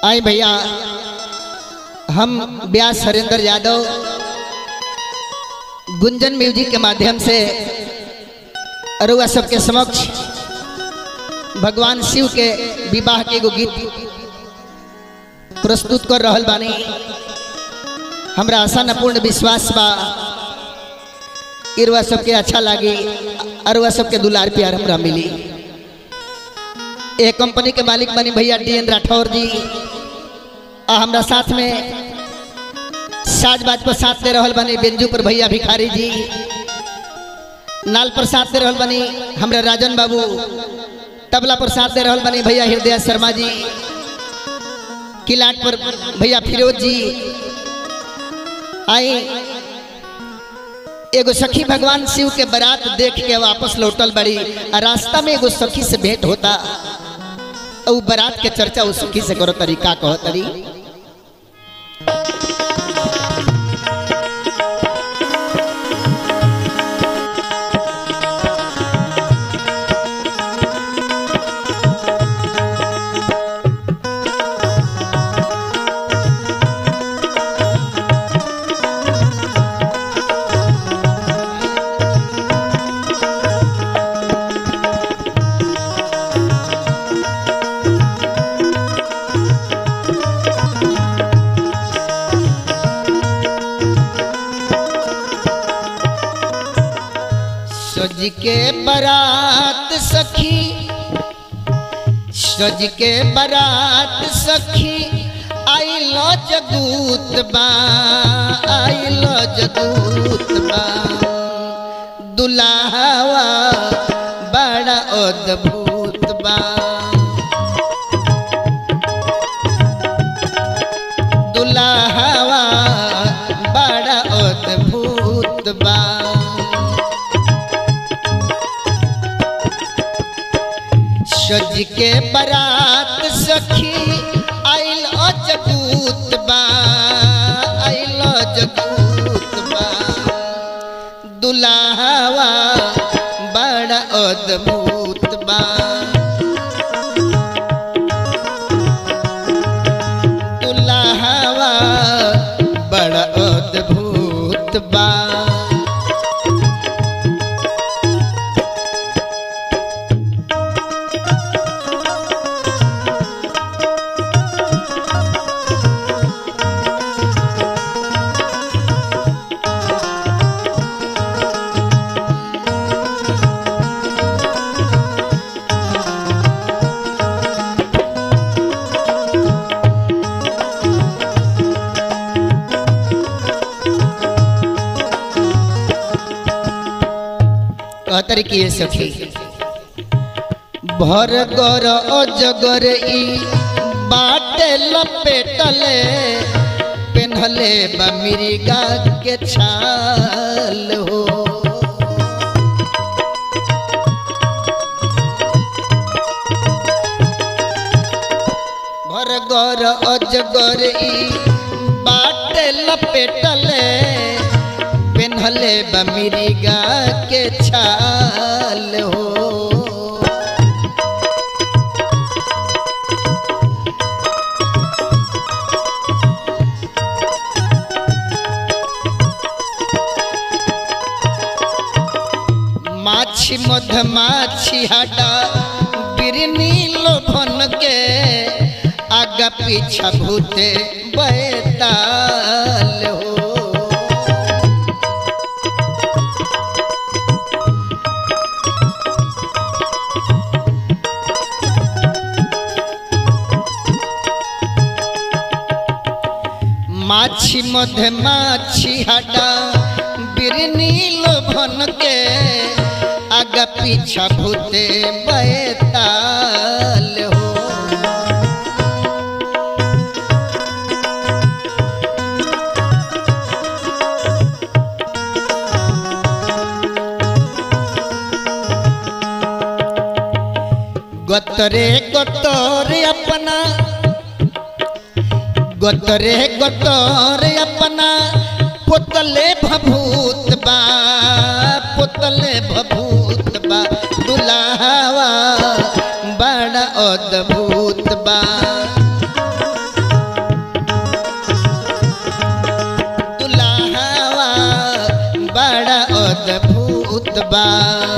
आई भैया हम व्यास हरिंदर यादव गुंजन म्यूजिक के माध्यम से अरुआ सबके समक्ष भगवान शिव के विवाह के एगो गीत प्रस्तुत कर रहल बानी हमरा आशा न पूर्ण विश्वास बा इरुआ सबके अच्छा लागी अरुआ सबके दुलार प्यार हमरा मिली ए कंपनी के मालिक बनी भैया डी एन राठौर जी आ हमरा साथ में साज बाज पर साथ दे रहल बनी बेंजू पर भैया भिखारी जी नाल पर साथ दे रहल बनी हमरा राजन बाबू तबला पर साथ दे रहल बनी भैया हृदय शर्मा जी किलाट पर भैया फिरोज जी आई एगो सखी भगवान शिव के बारात देख के वापस लौटल बड़ी आ रास्ता में एगो सखी से भेंट होता और बारात के चर्चा उस सखी से करो तरीका कहो तरी सज के बारात सखी सज के बारात सखी आइलो जगूत बा आइलो जगूत बा दुल्हावा बड़ा अद्भुत बा दुल्हावा बड़ा अद्भुत बा सज के बारात सखी आइल अजबूत बा आइल अजबूत बा दुल्हावा बड़ा अद्भुत बा दुल्हावा बड़ा अद्भुत बा कहतर की ये सखी भर गर अजगर ई बाटे लपेटले पेन्हले बमिरिगा के छाल हो भर गर अजगर ई बाटे लपेटले पेन्हले बमिरिगा के छाल हो माछी मधमाछी हटा बिरनी लोभन के आगा पीछा भूते बैताल हो माछी मधे माछी हटा बिरनी लोभन के आगा पीछा भूते बैताल हो गतरे गतरे अपना गतरे गतरे अपना पुतले भभूत बा पुतले भभूत बा दुल्हावा बड़ा अद्भुत बा भूत बा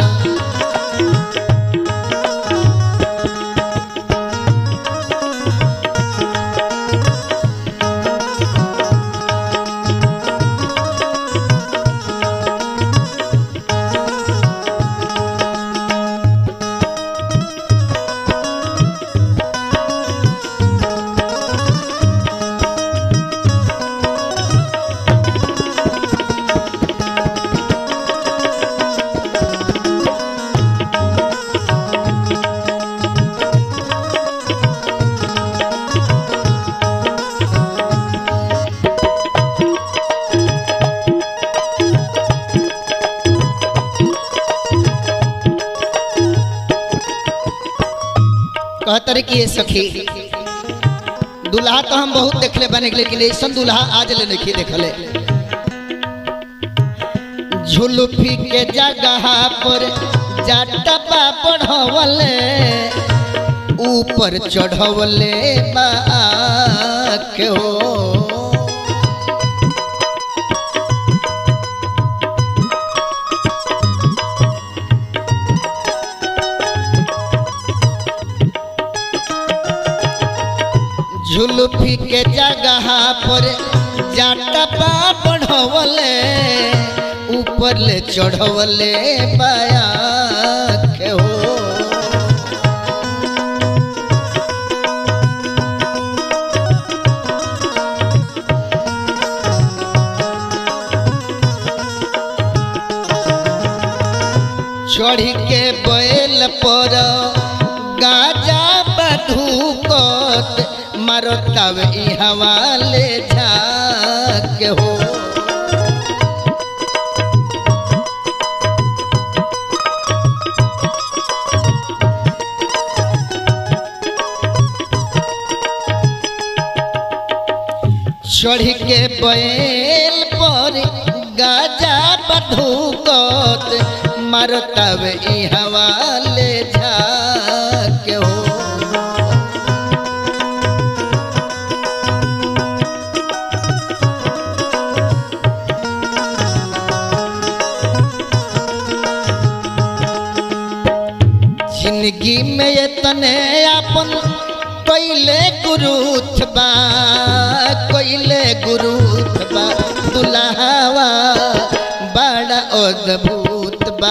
कहतर कि ये सखी दुल्हा तो हम बहुत देखले बने लेकिन ऐसा दुल्हा आज ले नहीं देखले झुलफी के जगह पर जाटपा बढ़वले ऊपर चढ़वले बा के हो झुलफी के जगह पर जाटपा बढ़वले ऊपर ले चढ़वले पाया के हो चढ़ी के बैल पर गाजा बधुकत मारतब ई हवाले झाक हो चढ़ के बैल पर गाजा बधुकत मारतब ई हवाले झाक हो जिंदगी में ये तने अपन कोइले गुरुथ बा कोइले गुरुथ बा दुल्हावा बड़ा अद्भुत बा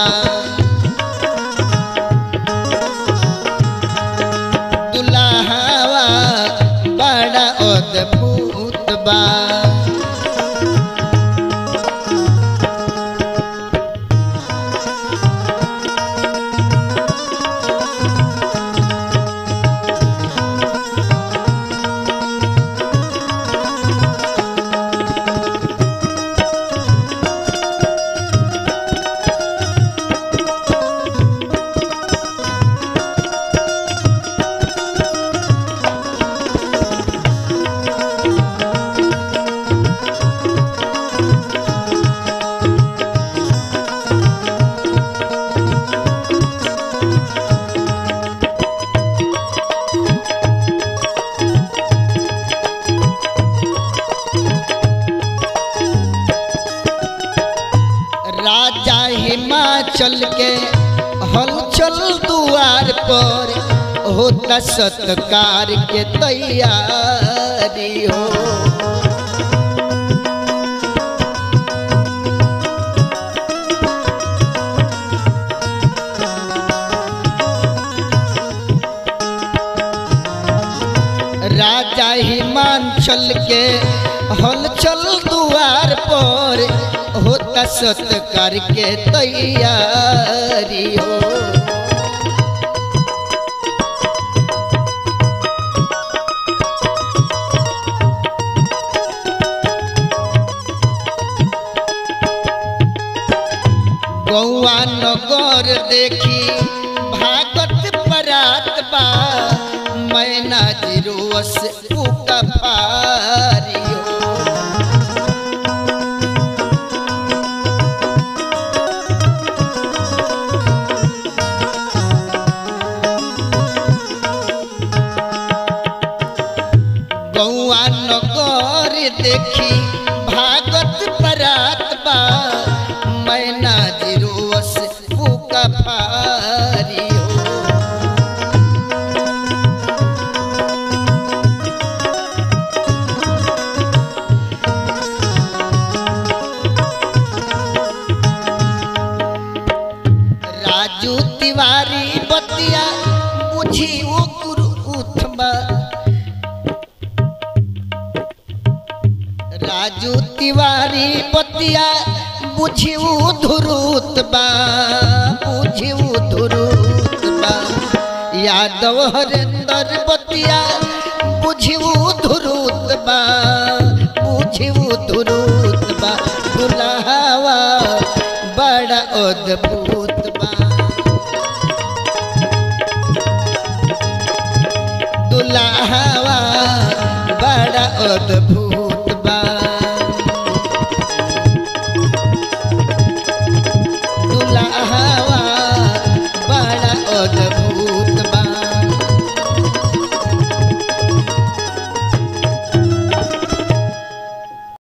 दुल्हावा बड़ा अद्भुत बा राजा हिमाचल के हलचल दुआर पर होता सत्कार के तैयारी हो राजा हिमाचल के हलचल दुआर पर होता सत्कार के तैयारी हो गौआ नगर देखी भागत परात बा मैना जिरोस उका फारी हो गौआ नगर देखी भागत परात बा मैना जिरोस मंजू तिवारी पतिया बुझिऊ धुरुत बा बुझिऊ धुरुत बा यादव हरेंद्र बतिया बुझिऊ धुरुत बा बुझिऊ धुरुत बा दुल्हावा बड़ा अद्भुत बा दुल्हावा बड़ा अद्भुत बा दुल्हा